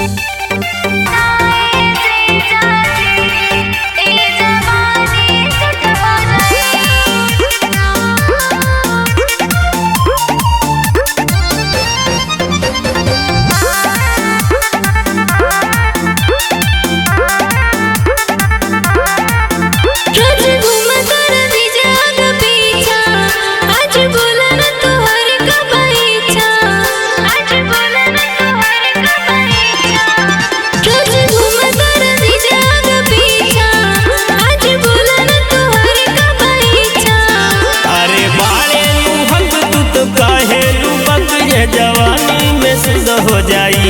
हो जाई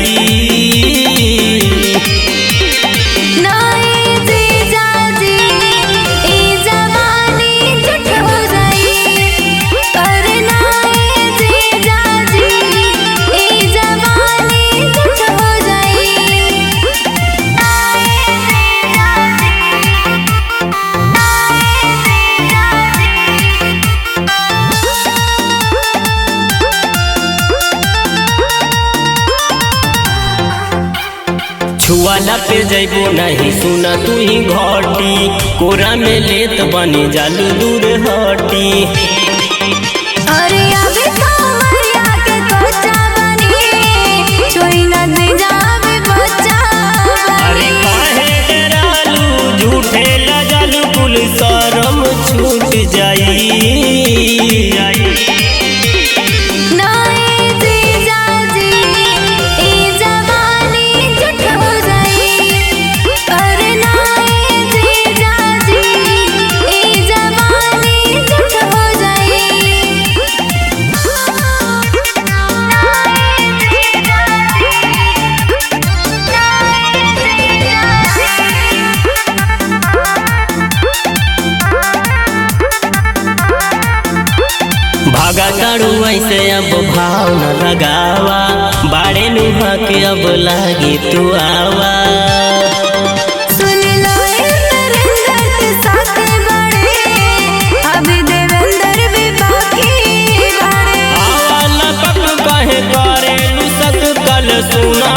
नाई जीजाजी, ई जवानी झूठ हो जाई। अरे नाई जीजाजी, ई जवानी झूठ हो जाई। नाई जीजाजी, नाई जीजाजी। छुआला पे जैबो नहीं सुना तू ही घटी कोरा में लेत बनी जालू दूर हटी अरे अभी तो मरिया के कोचा बनी छोई न दे जावे बच्चा अरे काहे डरालू झूठे लजालू कुल शरम छूट जाई नाई जीजाजी ई जवानी झूठ हो जाई अरे नाई जीजाजी ई जवानी झूठ हो जाई नाई भागा ताड़ू ऐसे अब भाव न लगावा बाड़े नुहा के अब लागी तू आवा सुन लो नरेंद्र के साथ बड़े अभी देवेंद्र भी बाकी बड़े आवा लपक कहे करे लुसक कल सुना